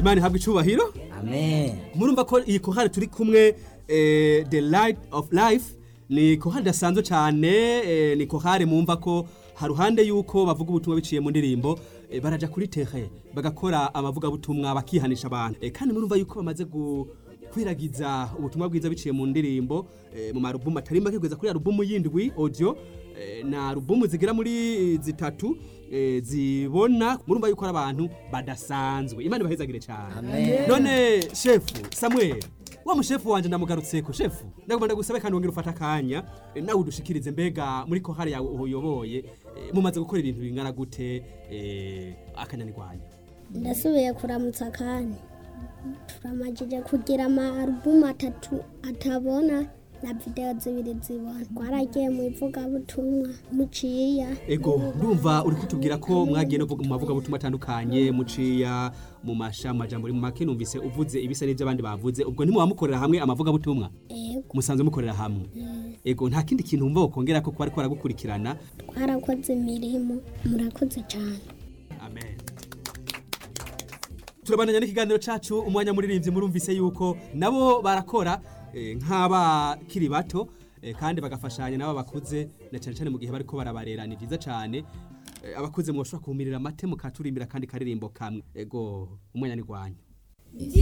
imana ihabwa icubahiro amen murumva ko iyi kohari turi kumwe eh, the light of life ni kohari idasanzwe cyane eh, ni kohari mumva ko haruhande yuko bavuga ubutumwa biciye mu ndirimbo eh, baraja kuri tere bagakora amavugabutumwa bakihanisha abantu eh, kandi murumva yuko bamaze gu kwiragiza ubutumwa bwiza biciye mu ndirimbo eh, mu marubumu atari make kugeza kuri alubumu yindwi audio eh, na alubumu zigera muri zitatu eh, zibona murumva yuko ari abantu badasanzwe imana ibahezagire cyane Amen. none shefu samuel wa mushefu wanje ndamugarutseko shefu ndagomba ndagusabe kandi wongera ufata akanya eh, nawe udushikirize mbega muri kohari yawe uyoboye eh, mumaze gukora ibintu bingana gute eh, akanyanirwanya ndasubiye kuramutsa kandi turamajije kugira ama alubumu atatu atabona na videwo zibiri zibona twaragiye mu ivugabutumwa muciya ego ndumva uri kutubwira ko mwagiye no mu mavugabutumwa atandukanye muciya mu masha majambo mu make numvise uvuze ibisa n'ibyo abandi bavuze ubwo ntimubamukorera hamwe amavugabutumwa ego musanzwe mukorera hamwe ego nta kindi kintu wumva wokongera ko kuba ariko baragukurikirana twarakoze imirimo murakoze cyane amen turabandanya n'ikiganiro cacu umwanya muririmbyi murumvise yuko nabo barakora eh, nk'abakiri bato eh, kandi bagafashanya nabo bakuze na cyane cyane mu gihe bariko barabarera ni byiza cyane Eh, abakuze mwoshobora kuhumirira amate mukaturimbira kandi karirimbo kamwe ego umwanya ni gwanyu